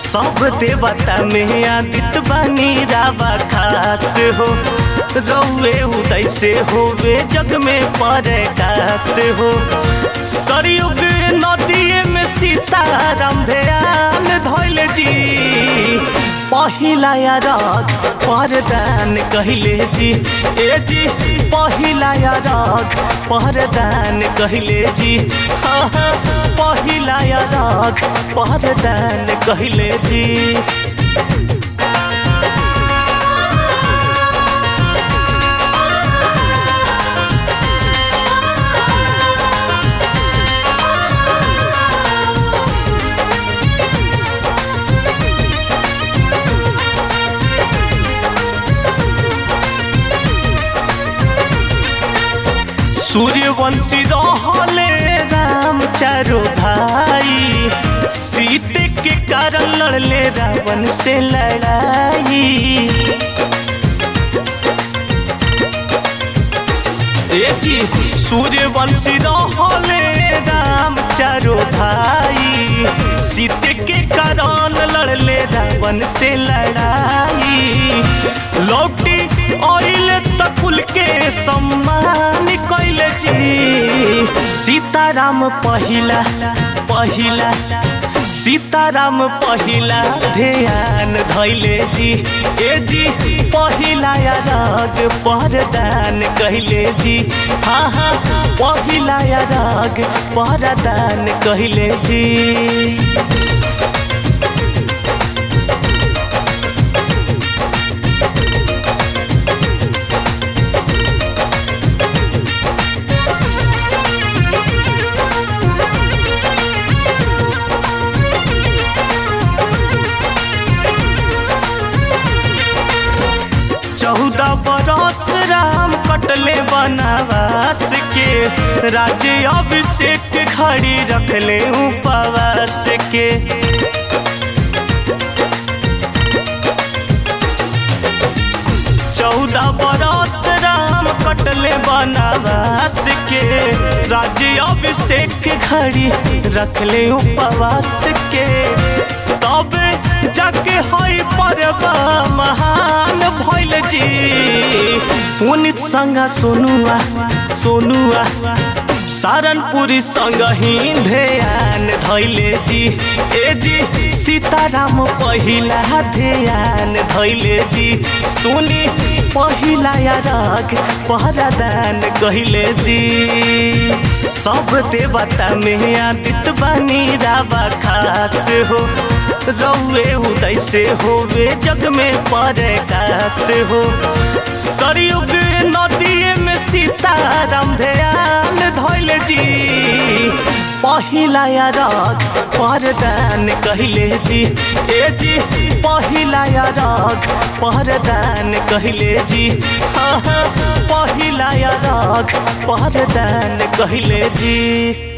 सब देवता में आदित बनी रावा खास हो रौए उदय से होवे जग में प्रकाश हो सरयुग नदिए में सीताराम ध्यान धैल जी पहिला राग परदान कहले जी ए जी पहिला राग परदान कहले जी हाँ हाँ पहिला राग परदान कहले जी सूर्यवंशी रहले राम चारो भाई सीते के कारण लड़ले रावण से लड़ाई ए जी सूर्यवंशी रहले राम चारो भाई सीते के कारण लड़ले रावण से लड़ाई लौटी ऑयल तकुल के सम्मान कैले जी सीताराम पहिला पहिला सीताराम पहिला ध्यान धैले जी ए जी पहिला राग परदान कहले जी हाँ हाँ पहिला राग परदान कहले जी चौदह बरस राम कटले बनावास के राज्य अभिषेक खड़ी रखले उपवास के चौदह बरस राम कटले बनावास के राज्य अभिषेक खड़ी रखले उपवास के तब जाके हई पर्व महान भैल जी पुनित संग सोनुआ सोनुआ सारनपुरी संग ही ध्यान धैले जी ए जी सीताराम पहिला ध्यान धैले जी सुनी पहिला राग पहरादान कहले जी सब देवता में आदित बनी रावा खास हो रौए उदय से होवे जग में प्रकाश हो सरयुग नदिए में सीताराम ध्यान धैल जी पहिला राग परदान कहले जी ए जी पहिला राग परदान कहले जी हाँ हाँ पहिला राग परदान कहले जी